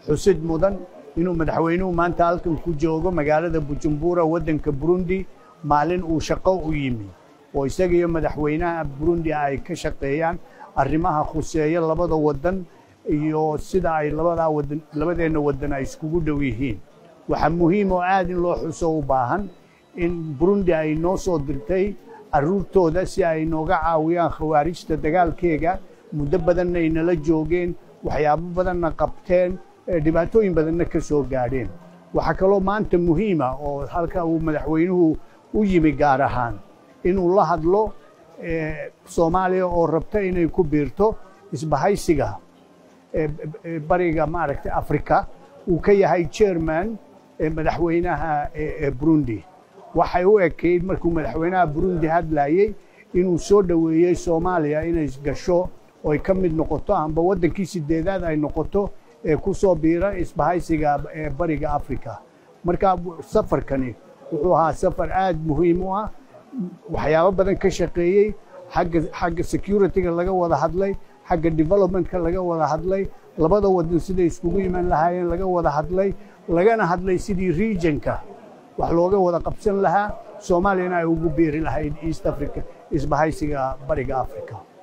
xusid mudan inuu madaxweynuhu maanta halkan ku joogo magaalada bujumbura waddanka burundi maalin uu shaqo u yimi oo isaga iyo madaxweynaha burundi ay ka shaqeeyaan arrimaha khuseeya labada waddan iyo sida ay labadaa wadan labadeenna waddan ay iskugu dhow yihiin waxaa muhiim oo aad in loo xuso u baahan in burundi ay noo soo dirtay carruurtooda si ay nooga caawiyaan khawaarijta dagaalkeega muddo badanna ay nala joogeen waxyaabo badanna qabteen dhibaatooyin badanna ka soo gaadheen waxaa kaloo maanta muhiima oo halka uu madaxweynuhu u yimi gaar ahaan inuu la hadlo soomaaliya oo rabta inay ku biirto isbahaysiga bariga maaragtay africa uu ka yahay chairman madaxweynaha burundi waxay u ekayd markuu madaxweynaha burundi hadlayey inuu soo dhoweeyey soomaaliya inay gasho oy ka mid noqoto amba waddankii sideedaad ay noqoto ee ku soo biira isbahaysiga bariga africa marka safarkani wuxuu ahaa safar aad muhiim u ah waxyaabo badan ka shaqeeyey xagga xagga securityga laga wada hadlay xagga developmentka laga wada hadlay labada waddan siday iskugu iman lahaayeen laga wada hadlay lagana hadlay sidii regionka wax looga wada qabsan lahaa soomaaliyana ay ugu biiri lahayd east africa isbahaysiga bariga africa